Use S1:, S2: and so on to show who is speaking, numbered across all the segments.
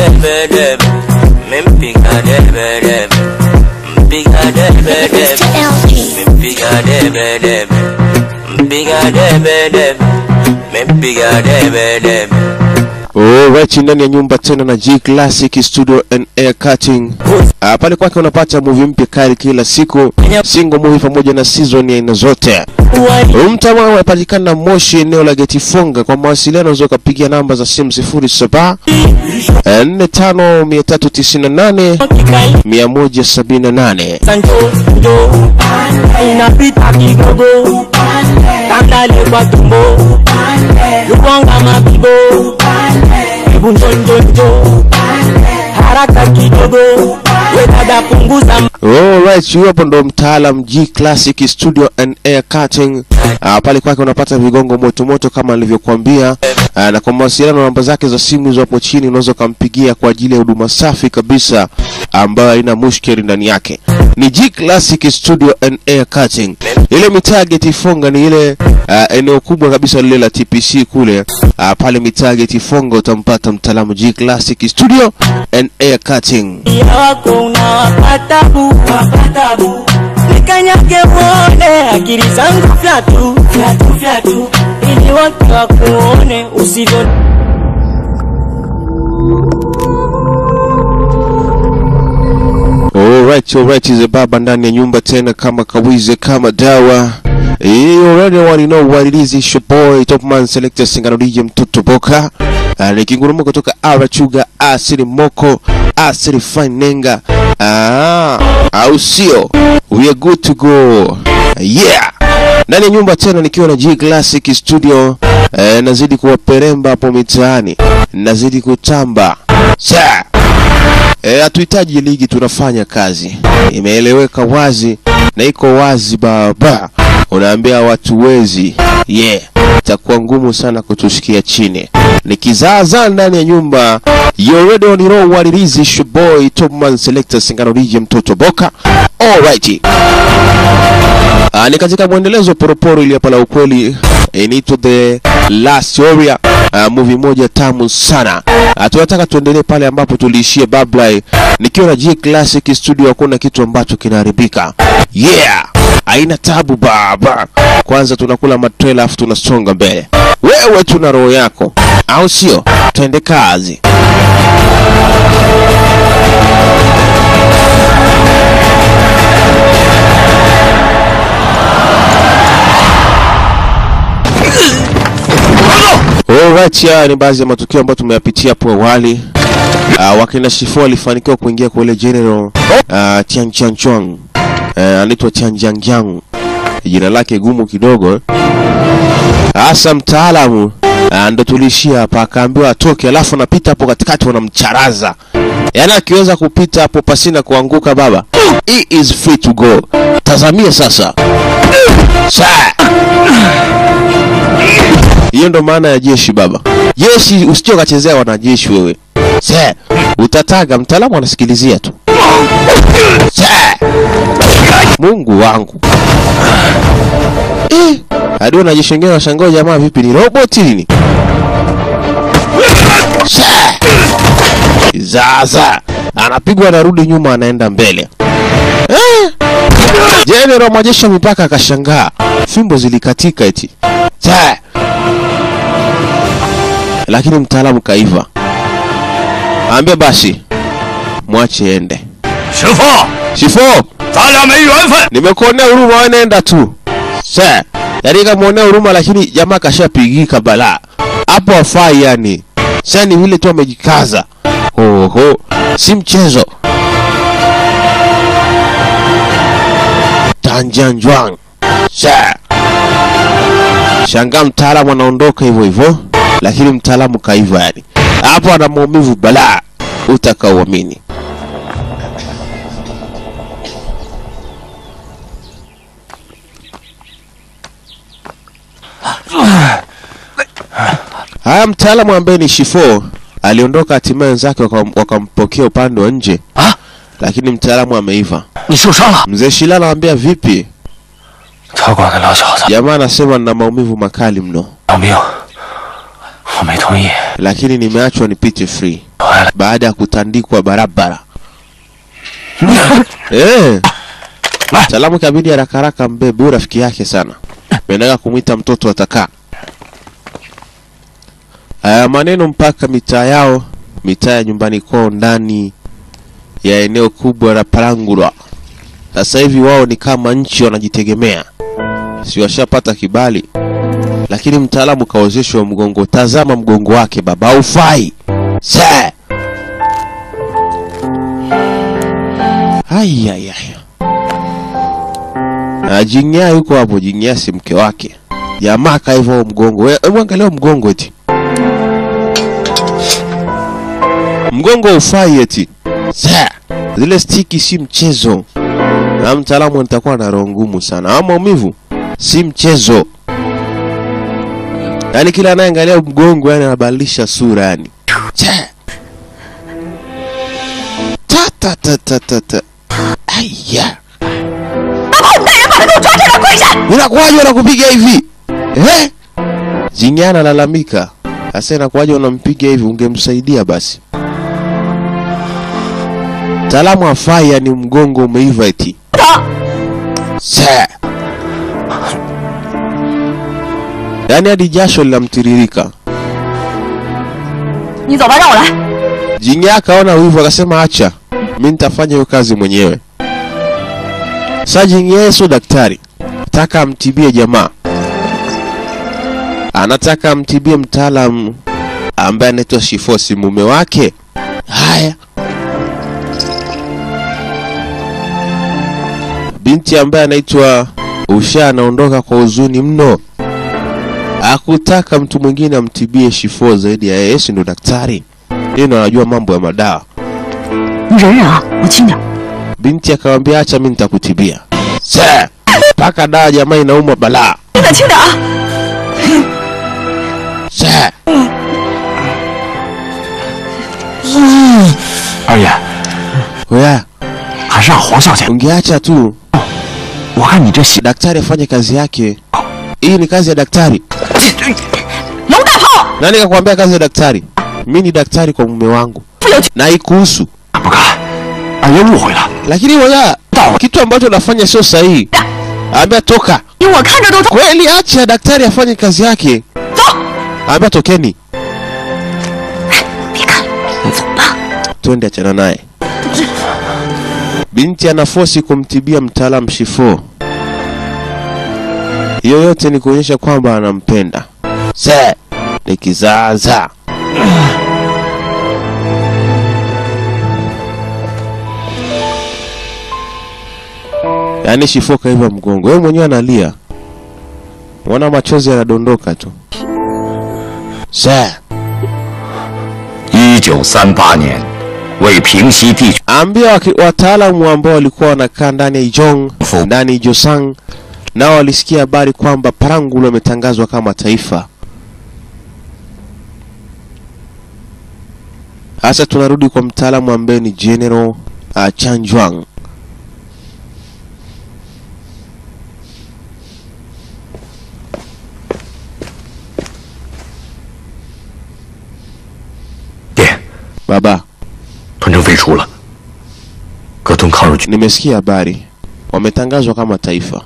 S1: debe debe, mempiga debe debe, mpiga debe debe, mempiga debe debe, mpiga debe debe, mempiga debe debe.
S2: Alright, ndani ya nyumba tena na G Classic Studio and Air Cutting. Ah, pale kwake unapata movie mpya kali kila siku, single movie pamoja na season ya aina zote. Mtama unapatikana Moshi, eneo la Geti Funga. Kwa mawasiliano unaweza ukapigia namba za simu 07 45 398 178.
S3: Sancho ndo inapita kigogo tandale kwa tumbo lukonga mabibo hebu njonjonjo haraka kidogo wedada punguza
S2: Alright, huyo hapo ndo mtaalam G Classic Studio and Air Cutting. Uh, pale kwake unapata vigongo moto moto kama nilivyokuambia. Uh, na kwa mawasiliano namba zake za simu hizo hapo chini unaweza ukampigia kwa ajili ya huduma safi kabisa ambayo haina mushkeli ndani yake. Ni G Classic Studio and Air Cutting. Ile mitaa Geti Fonga ni ile uh, eneo kubwa kabisa lile la TPC kule. Uh, pale mitaa Geti Fonga utampata mtaalamu G Classic Studio and Air Cutting.
S3: ya wako unawapatabu wapatabu nikanyage uone akili zangu fyatu fyatu fyatu ili watu wakuone usivyo
S2: Alright, alright, is baba ndani ya nyumba tena kama kawize kama dawa. Eh, you already want to know what it is. It's your boy Top Man Selector Singano DJ Mtoto Boka. Uh, nikinguruma kutoka Arachuga Asiri Moko Asiri Fanenga. Ah, au sio? We are good to go. Yeah. Ndani ya nyumba tena nikiwa na G Classic Studio. Eh, nazidi kuwaperemba hapo mitaani. Nazidi kutamba. Sa. Eh, hatuhitaji ligi, tunafanya kazi. Imeeleweka wazi na iko wazi baba. Unaambia watu wezi, yeah, itakuwa ngumu sana kutusikia chini. Nikizaazaa ndani ya nyumba, you already on know what it is, it's your boy Top Man Selector Singano DJ Mtoto Boka. Alright. Ah, ni katika mwendelezo poroporo ili hapa la ukweli inaitwa The Last Warrior. Uh, movie moja tamu sana. Uh, tunataka tuendelee pale ambapo tuliishia Bablai. Nikiwa na G Classic Studio hakuna kitu ambacho kinaharibika. Yeah! Haina tabu baba. Kwanza tunakula matrela afu tunasonga mbele. Wewe tuna roho yako. Au sio? Twende kazi. Alright, haya ni baadhi ya matukio ambayo tumeyapitia hapo awali. Uh, wakina Shifo walifanikiwa kuingia kwa ile general uh, Tian Tian Chuang. Uh, anaitwa Tian Jiang Jiang. Jina lake gumu kidogo. Hasa mtaalamu uh, ndo tulishia hapa, akaambiwa atoke, alafu anapita hapo katikati wanamcharaza. Yaani akiweza kupita hapo pasina kuanguka baba. He is free to go. Tazamia sasa. Sa. Hiyo ndo maana ya jeshi baba. Jeshi usije ukachezea wanajeshi wewe. Se, utataga mtaalamu anasikilizia tu. Se. Mungu wangu. Eh, hadi wanajeshi wengine washangaa jamaa vipi ni robot nini? Se. Zaza. Anapigwa anarudi nyuma anaenda mbele. Eh. Jenerali wa majeshi ya mipaka akashangaa. Fimbo zilikatika eti. Se lakini mtaalamu kaiva. Ambia basi mwache ende.
S4: 师傅，
S2: Shifo,
S4: 咱俩没缘分。
S2: nimekuonea huruma, wewe nenda tu. Sa, yaani kamuonea huruma, lakini jamaa kashapigika balaa hapo, afai yani. Sasa ni vile tu amejikaza. Oho, si mchezo. Tanjanjwang. Sa. Shangaa mtaalamu anaondoka hivyo hivyo, lakini mtaalamu kaiva yani. Hapo ana maumivu balaa, utakaoamini. Haya, mtaalamu ambaye ni Shifo aliondoka, hatimaye wenzake wakam- wakampokea upande wa nje,
S4: 啊，
S2: lakini mtaalamu ameiva.
S4: 你受伤了？
S2: Mzee Shila anamwambia vipi?
S4: 他管的老小子
S2: Jamaa anasema nina maumivu makali mno,
S4: 当兵，我没同意。
S2: lakini nimeachwa nipite free.
S4: 来了，
S2: baada ya kutandikwa barabara. Eh. Salamu kabidi haraka haraka mbebe huyu rafiki yake sana. Pendaga kumwita mtoto atakaa. Haya maneno mpaka mitaa yao, mitaa ya nyumbani kwao ndani ya eneo kubwa la Palangulwa. Sasa hivi wao ni kama nchi wanajitegemea. Si washapata kibali. Lakini mtaalamu kaozeshwa mgongo. Tazama mgongo wake baba, haufai. Se. Ai ai ai. Ah, Jingya yuko hapo, Jingya si mke wake. Jamaa ka hivyo mgongo. Wewe hebu angalia huo mgongo eti. Mgongo ufai eti. Sa. Zile stiki si mchezo. Na mtaalamu nitakuwa na roho ngumu sana. Ama maumivu si mchezo. Yaani kila anayeangalia mgongo yani anabadilisha sura yani. Cha. Ta ta ta ta ta ta. Aya. Unakuwaje unakupiga hivi? Eh? Jingya analalamika. Sasa inakuwaje unampiga hivi? Ungemsaidia basi. Taalamu afai yani mgongo umeiva eti. Sa. Yaani hadi jasho linamtiririka.
S5: 你走吧，让我来。
S2: Jingya akaona wivu akasema acha, mi nitafanya hiyo kazi mwenyewe. Sasa Jingya yeye sio daktari, nataka amtibie jamaa, anataka amtibie mtaalamu ambaye anaitwa Shifosi, mume wake. Haya, binti ambaye anaitwa Usha anaondoka kwa huzuni mno, akutaka mtu mwingine amtibie Shifo zaidi ya yeye, si ndo daktari yeye ndo anajua mambo ya madawa.
S5: 你忍忍啊，我轻点。
S2: Binti akamwambia acha, mimi nitakutibia. Sasa mpaka dawa jamaa inauma balaa.
S5: 你可轻点啊！
S2: Sasa
S4: 二爷，
S2: wewe
S4: 还是让黄小姐。
S2: ungeacha tu
S4: 我看你这血，
S2: daktari afanye kazi yake. Hii ni kazi ya daktari.
S5: 龙大炮，
S2: Nani kakwambia kazi ya daktari? Mimi ni daktari kwa mume wangu
S5: 不有趣。
S2: na ikuhusu.
S4: 不敢，二爷误会了。
S2: Lakini wewe kitu ambacho unafanya sio sahihi. Ambia toka.
S5: 因为我看着都痛。
S2: Kweli acha daktari afanye kazi yake.
S5: 走，
S2: Ambia tokeni.
S5: 别看了，走吧。
S2: twende achana naye. Binti anafosi kumtibia mtaalam Shifo. Hiyo yote ni kuonyesha kwamba anampenda. Se ni kizaazaa. Yaani Shifo kaiva mgongo, yeye mwenyewe analia, mwana machozi yanadondoka tu. Se
S6: 一九三八年，为平息地区
S2: ambia waki- wataalamu ambao walikuwa wanakaa ndani ya Ijong
S6: Fu-
S2: ndani ya Josang nao walisikia habari kwamba Parangulo ametangazwa kama taifa. Sasa tunarudi kwa mtaalamu ambaye ni General uh, Chanjuang. Baba,
S6: 屯城废除了，各屯抗日军
S2: nimesikia habari wametangazwa kama taifa.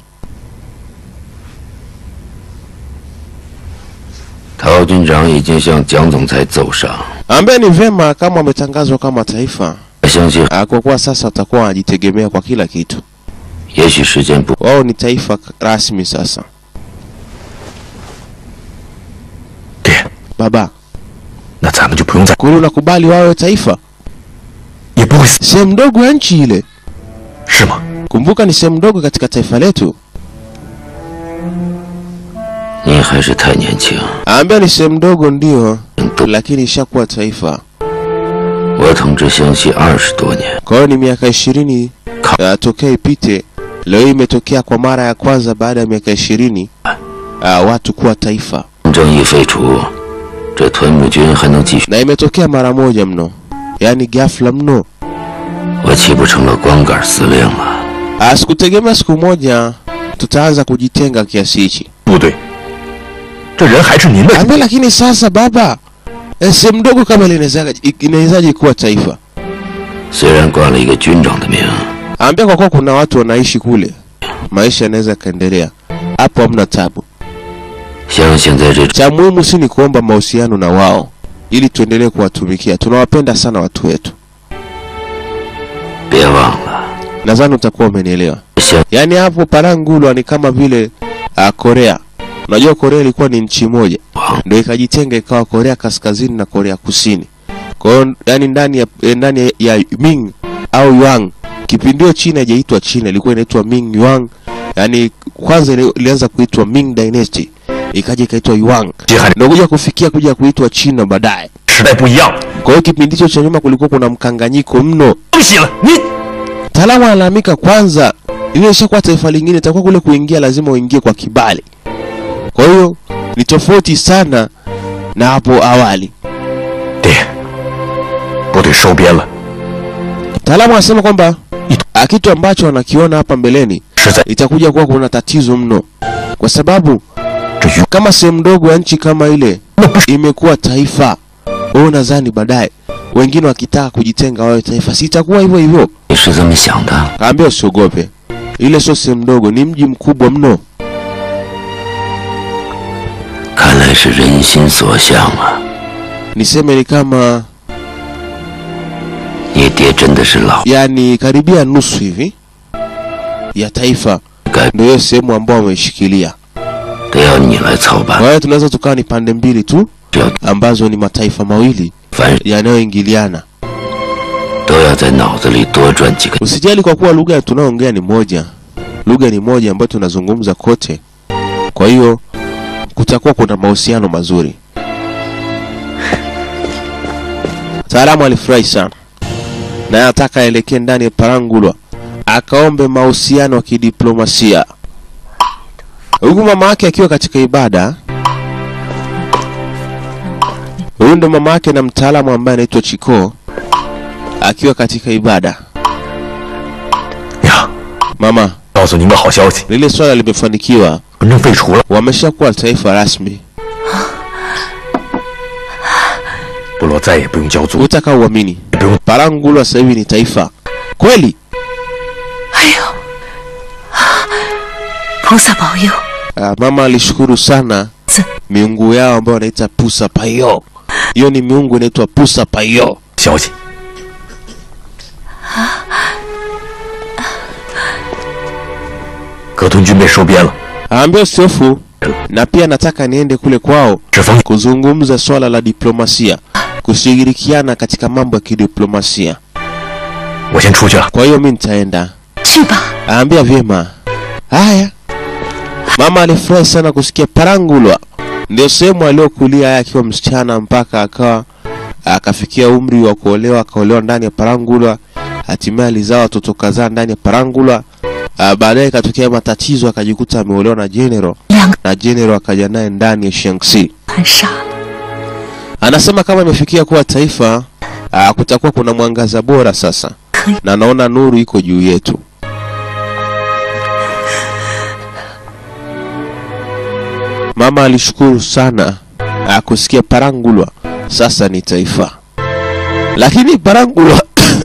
S6: 陶军长已经向蒋总裁奏上，
S2: Ambaye ni vema kama wametangazwa kama taifa,
S6: 我相信
S2: ah, kwa kuwa sasa watakuwa wanajitegemea kwa kila kitu.
S6: 也许时间不，
S2: Wao ni taifa k- rasmi sasa.
S6: 爹，
S2: Baba,
S6: 那咱们就不用再，
S2: kweli unakubali wawe taifa?
S6: 也不会死，
S2: Sehemu ndogo ya nchi ile.
S6: 是吗？
S2: Kumbuka ni sehemu ndogo katika taifa letu.
S6: 您还是太年轻，
S2: Ambaye ni sehemu ndogo ndio,
S6: 都
S2: lakini ishakuwa taifa.
S6: 我统治湘西二十多年，
S2: Kwa hiyo ni miaka ishirini
S6: Ka-
S2: uh, tokea ipite. Leo hii imetokea kwa mara ya kwanza baada ya miaka ishirini uh, watu kuwa taifa,
S6: 正义废除，这屯募军还能继续？
S2: na imetokea mara moja mno, yaani ghafla mno.
S6: 我岂不成了光杆司令了？
S2: Ah, Sikutegemea siku moja tutaanza kujitenga kiasi hichi.
S4: 不对，这人还是您的。
S2: Ambe, lakini sasa baba, Eh, sehemu ndogo kama ile inawezaje- inawezaje kuwa taifa?
S6: 虽然冠了一个军长的名，
S2: Ambia kwa kuwa kuna watu wanaishi kule, maisha yanaweza yakaendelea hapo, hamna tabu.
S6: 相信在这
S2: Cha muhimu si ni kuomba mahusiano na wao ili tuendelee kuwatumikia. Tunawapenda sana watu wetu,
S6: 别忘了，
S2: nadhani utakuwa umenielewa.
S6: 相
S2: Yaani hapo Parangulwa ni kama vile uh, Korea. Unajua Korea ilikuwa ni nchi moja, ndio ikajitenga ikawa Korea Kaskazini na Korea Kusini. Kwa hiyo yani ndani ya eh, ndani ya Ming au Yuan, kipindi hiyo China haijaitwa China, ilikuwa inaitwa Ming Yuan. Yaani kwanza ili- ilianza kuitwa Ming Dynasty, ikaja ikaitwa Yuan,
S6: 这还
S2: ndio kuja kufikia kuja kuitwa China baadaye.
S6: 时代不一样，
S2: Kwa hiyo kipindi hicho cha nyuma kulikuwa kuna mkanganyiko mno.
S6: 东西了，你
S2: Mtaalamu analalamika kwanza, ile ishakuwa taifa lingine, itakuwa kule kuingia lazima uingie kwa kibali. Kwa hiyo ni tofauti sana na hapo awali.
S6: 爹，部队收编了，
S2: Mtaalamu anasema kwamba ah, kitu ambacho anakiona hapa mbeleni
S6: 是在
S2: itakuja kuwa kuna tatizo mno, kwa sababu
S6: 这鱼
S2: kama sehemu ndogo ya nchi kama ile imekuwa taifa, wewe unadhani baadaye wengine wakitaka kujitenga wawe taifa, si itakuwa hivyo hivyo?
S6: 你是这么想的？
S2: Kaambia usiogope, ile sio sehemu ndogo, ni mji mkubwa mno.
S6: 看来是人心所向啊！
S2: Niseme ni kama
S6: 你爹真的是老
S2: yani karibia nusu hivi ya taifa
S6: 该
S2: ndio hiyo sehemu ambao wameishikilia.
S6: 得要你来操
S2: Kwa
S6: 办，
S2: hiyo tunaweza tukawa ni pande mbili tu
S6: 只要
S2: ambazo ni mataifa mawili
S6: 凡
S2: yanayoingiliana.
S6: 都要在脑子里多转几个。
S2: Usijali kwa kuwa lugha tunayoongea ni moja, lugha ni moja ambayo tunazungumza kote. Kwa hiyo kutakuwa kuna mahusiano mazuri. Mtaalamu alifurahi sana na anataka aelekee ndani ya Parangulwa akaombe mahusiano ya kidiplomasia, huku mama yake akiwa katika ibada. Huyu ndo mama yake na mtaalamu ambaye anaitwa Chiko akiwa katika ibada.
S6: 呀，
S2: Mama,
S6: 告诉您个好消息，
S2: lile swala limefanikiwa,
S6: 文政废除了，
S2: wameshakuwa taifa rasmi.
S6: 部落再也不用交租，
S2: Utaka uamini,
S6: 也不用
S2: Parangulwa sasa hivi ni taifa kweli.
S5: 哎呦，菩萨保佑！
S2: Ah, mama alishukuru sana
S5: Z-
S2: miungu yao ambayo wanaita Pusa Payo. Hiyo ni miungu inaitwa Pusa Payo.
S6: 消息。葛屯军被收编了，
S2: Aambia usiofu, na pia nataka niende kule kwao
S6: 这封
S2: kuzungumza swala la diplomasia, kushirikiana katika mambo ya kidiplomasia.
S6: 我先出去了。
S2: Kwa hiyo mi nitaenda.
S5: 去吧，
S2: Aambia vyema. Haya. Mama alifurahi sana kusikia Parangulwa ndio sehemu aliyokulia yeye akiwa msichana mpaka akawa akafikia umri wa kuolewa, akaolewa ndani ya Parangulwa, hatimaye alizaa watoto kadhaa ndani ya Parangulwa. Ah, Baadaye ikatokea matatizo, akajikuta ameolewa na General
S5: 两个
S2: na General akaja naye ndani ya Shaanxi.
S5: 很傻了。
S2: Anasema kama imefikia kuwa taifa, ah, kutakuwa kuna mwangaza bora sasa, na naona nuru iko juu yetu. Mama alishukuru sana ah, kusikia Parangulwa sasa ni taifa, lakini Parangulwa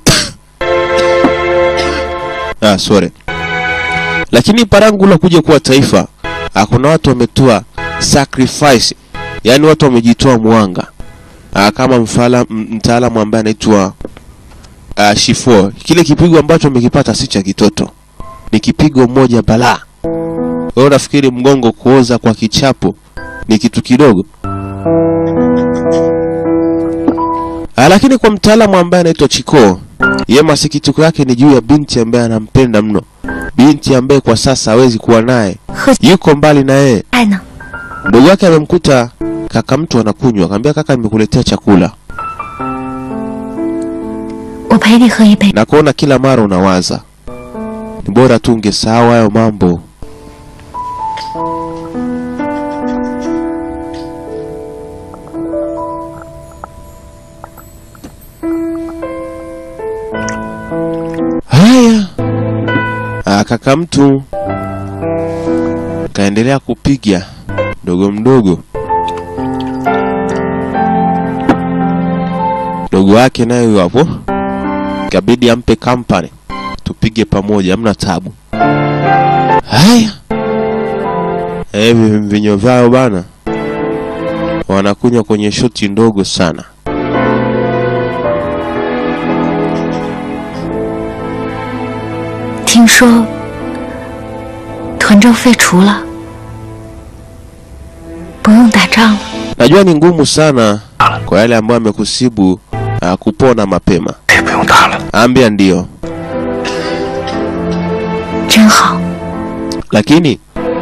S2: ah, sorry, lakini Parangulwa kuja kuwa taifa, ah, kuna watu wametoa sacrifice, yaani watu wamejitoa mwanga ah, kama mfala, m- mtaalamu ambaye anaitwa uh, Shifo. Kile kipigo ambacho amekipata si cha kitoto, ni kipigo moja balaa. Wewe unafikiri mgongo kuoza kwa kichapo ni kitu kidogo? Ah, lakini kwa mtaalamu ambaye anaitwa Chiko, yeye masikitiko yake ni juu ya binti ambaye anampenda mno, binti ambaye kwa sasa hawezi kuwa naye,
S5: 喝
S2: yuko mbali na yeye.
S5: 爱呢？
S2: Ndugu yake amemkuta kaka mtu anakunywa, akamwambia kaka, nimekuletea chakula
S5: 我陪你喝一杯。
S2: na kuona kila mara unawaza ni bora tu ungesahau hayo mambo. Haya, Ah, kaka mtu kaendelea kupiga mdogo mdogo. mdogo wake naye huyo hapo, kabidi ampe company, tupige pamoja, hamna tabu. Haya, hivi mvinyo vyao bana, wanakunywa kwenye shoti ndogo sana.
S5: 听说屯州废除了，不用打仗了。
S2: Najua ni ngumu sana kwa yale ambayo amekusibu uh, kupona mapema.
S4: 也不用打了。
S2: Ambia ndio,
S5: 真好。
S2: lakini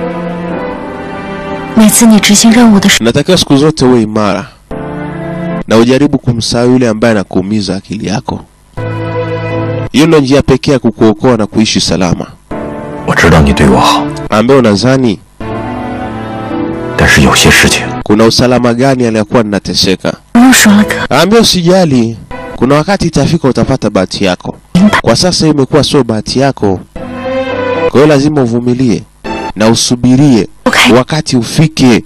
S5: 每次你执行任务的时
S2: unatakiwa siku zote uwe imara na ujaribu kumsahau yule ambaye anakuumiza akili yako. Hiyo ndio njia pekee ya kukuokoa na kuishi salama.
S4: 我知道你对我好，
S2: Ambaye unadhani
S4: 但是有些事情
S2: kuna usalama gani aliyakuwa ninateseka?
S5: 不用说了哥，
S2: Ambia usijali, kuna wakati itafika utapata bahati yako.
S5: 明白。
S2: Kwa sasa hiyo imekuwa sio bahati yako, kwa hiyo lazima uvumilie na usubirie
S5: 不开
S2: wakati ufike.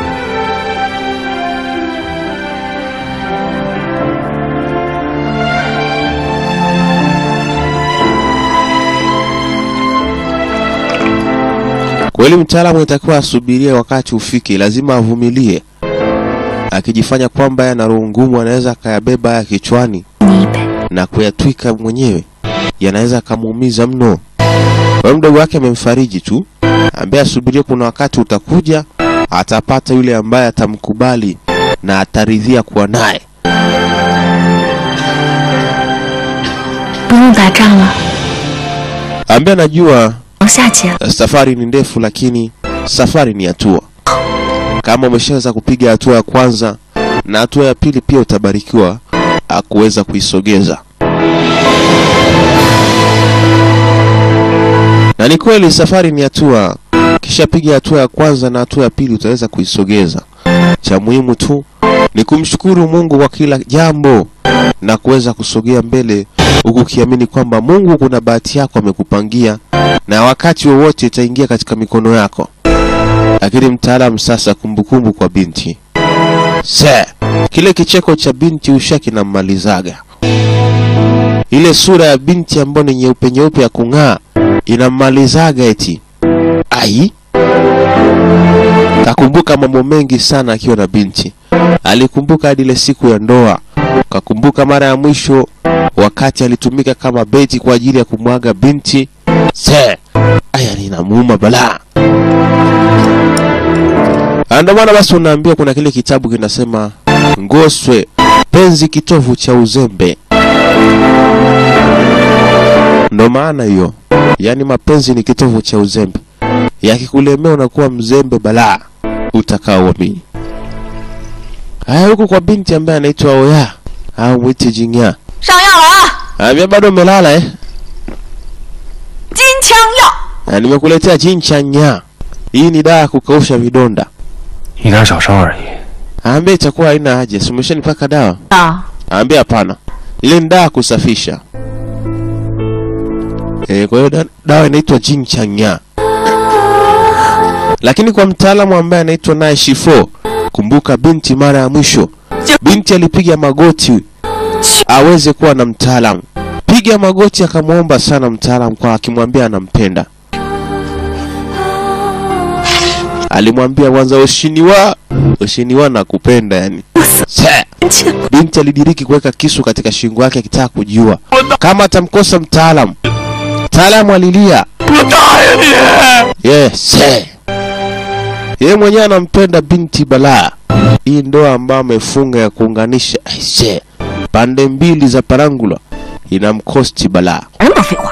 S2: Kweli mtaalamu itakiwa asubirie wakati ufike, lazima avumilie. Akijifanya kwamba yeye ana roho ngumu, anaweza akayabeba haya kichwani
S5: 你一杯。
S2: na kuyatwika mwenyewe, yanaweza akamuumiza mno. Kwa hiyo mdogo wake amemfariji tu, ambaye asubirie, kuna wakati utakuja, atapata yule ambaye atamkubali na ataridhia kuwa naye.
S5: 不用打仗了，
S2: Ambaye anajua
S5: 往下接了。
S2: safari ni ndefu, lakini safari ni hatua. Kama umeshaweza kupiga hatua ya kwanza na hatua ya pili, pia utabarikiwa ah, kuweza kuisogeza. Na ni kweli safari ni hatua, kisha piga hatua ya kwanza na hatua ya pili utaweza kuisogeza. Cha muhimu tu ni kumshukuru Mungu kwa kila jambo na kuweza kusogea mbele huku ukiamini kwamba Mungu kuna bahati yako amekupangia na wakati wowote itaingia katika mikono yako. Lakini mtaalamu sasa, kumbukumbu kwa binti se, kile kicheko cha binti usha kinammalizaga. Ile sura ya binti ambayo ni nyeupe nyeupe ya kung'aa inammalizaga eti. Ai, kakumbuka mambo mengi sana akiwa na binti. Alikumbuka hadi ile siku ya ndoa, kakumbuka mara ya mwisho wakati alitumika kama beti kwa ajili ya kumwaga binti. Se, aya linamuuma balaa. Ah, Ndio maana basi unaambiwa kuna kile kitabu kinasema Ngoswe, penzi kitovu cha uzembe. Ndo maana hiyo, yaani mapenzi ni kitovu cha uzembe. Yakikulemea unakuwa mzembe balaa, utakaoamini. Haya, huku kwa binti ambaye anaitwa Oya au mwite Jingya,
S7: 上药了啊！
S2: ambia bado umelala eh?
S7: 金枪药，
S2: Na nimekuletea jinchanya. Hii ni dawa ya kukausha vidonda.
S4: 一点小伤而已。
S2: Ambia itakuwa haina haja, si umeshanipaka dawa?
S7: 啊，
S2: Ambia hapana, ile ni dawa ya kusafisha. E, kwa hiyo da, dawa inaitwa jinchanya. Lakini kwa mtaalamu ambaye anaitwa naye Shifo, kumbuka binti mara ya mwisho, binti alipiga magoti aweze kuwa na mtaalamu. Piga magoti akamwomba sana mtaalamu kwa akimwambia anampenda. Alimwambia kwanza ushiniwa, ushiniwa nakupenda yani. Sa. Binti alidiriki kuweka kisu katika shingo yake akitaka kujua kama atamkosa mtaalamu. Mtaalamu alilia. Yes. Yeye mwenyewe anampenda binti balaa. Hii ndoa ambayo amefunga ya kuunganisha aise pande mbili za parangula inamkosti balaa.
S7: 那么多废话。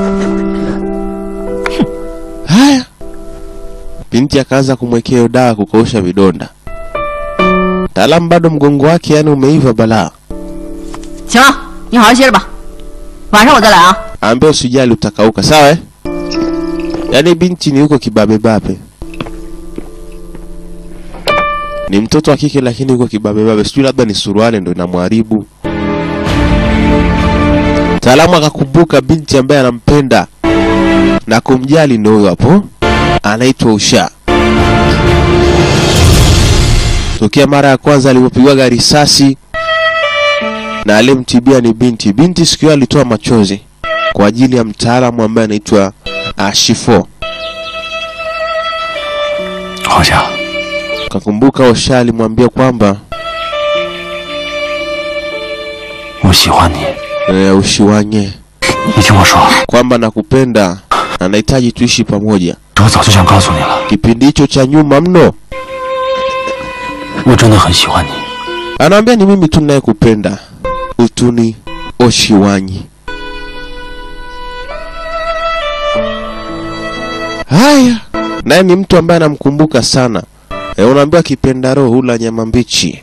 S2: Haya, binti akaanza kumwekea hiyo dawa ya kukausha vidonda. Mtaalamu bado mgongo wake yani umeiva balaa.
S7: 行了，你好好歇着吧，晚上我再来啊。
S2: Ambia usijali utakauka, sawa eh? Yaani binti ni huko kibabebabe, ni mtoto wa kike lakini huko kibabebabe, sijui labda ni suruali ndo inamharibu. Mtaalamu akakumbuka binti ambaye anampenda na kumjali, ndio huyo hapo, anaitwa Usha. Tokea mara ya kwanza alipopigwaga risasi na aliyemtibia ni binti. Binti siku hiyo alitoa machozi kwa ajili ya mtaalamu ambaye anaitwa uh, Shifo.
S4: 好像
S2: Kakumbuka Osha alimwambia kwamba
S4: 我喜欢你，
S2: e, ushiwanye
S4: 你听我说，
S2: kwamba nakupenda na nahitaji tuishi pamoja.
S4: 我早就想告诉你了，
S2: Kipindi hicho cha nyuma mno,
S4: 我真的很喜欢你。
S2: anaambia ni mimi tu ninayekupenda, utuni Oshiwanyi. Haya, naye ni mtu ambaye anamkumbuka sana. E, unaambiwa kipenda roho hula nyama mbichi.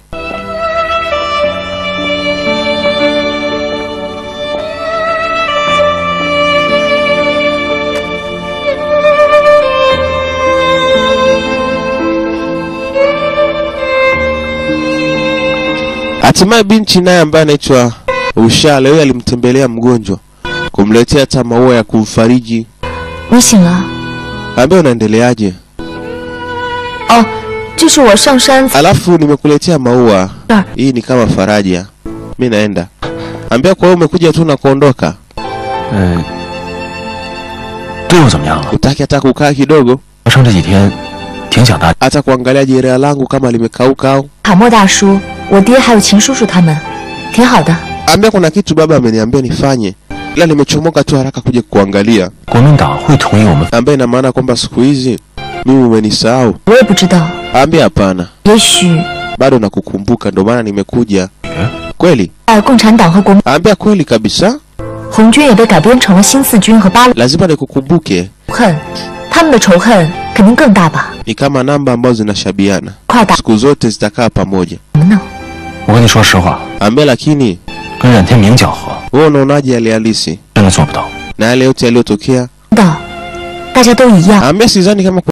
S2: Hatimaye binti naye ambaye anaitwa Usha leo alimtembelea mgonjwa kumletea hata maua ya kumfariji.
S5: 你醒了？
S2: Ambia unaendeleaje?
S5: 哦，这是我上山
S2: Alafu nimekuletea maua.
S5: 这儿
S2: Hii ni kama faraja. Mi naenda. Ambia kwa hiyo umekuja tu na kuondoka.
S4: 呃，对我怎么样了？
S2: Utaki hata kukaa kidogo,
S4: 发生这几天，挺想大。
S2: hata kuangalia jeraha langu kama limekauka au.
S5: 卡莫大叔、我爹还有秦叔叔他们，挺好的。
S2: Ambia kuna kitu baba ameniambia nifanye. Ila nimechomoka tu haraka kuja kuangalia.
S4: 国民党会同意我们
S2: Ambaye ina maana kwamba siku hizi mimi umenisahau.
S5: 我也不知道，
S2: Ambia hapana.
S5: 也许
S2: Bado nakukumbuka ndio maana nimekuja. Kweli?
S5: 在共产党和国民
S2: Ambia kweli kabisa.
S5: 红军也被改编成了新四军和八路
S2: Lazima nikukumbuke.
S5: 恨，他们的仇恨肯定更大吧？
S2: Ni kama namba ambazo zinashabiana.
S5: 快打
S2: Siku zote zitakaa pamoja.
S5: 什么呢？
S4: 我跟你说实话，
S2: Ambia lakini
S4: 跟冉天明讲和
S2: wewe unaonaje hali halisi
S4: 真的做不到。
S2: na yale yote yaliyotokea?
S5: 知道，大家都一样。
S2: Ambia sidhani kama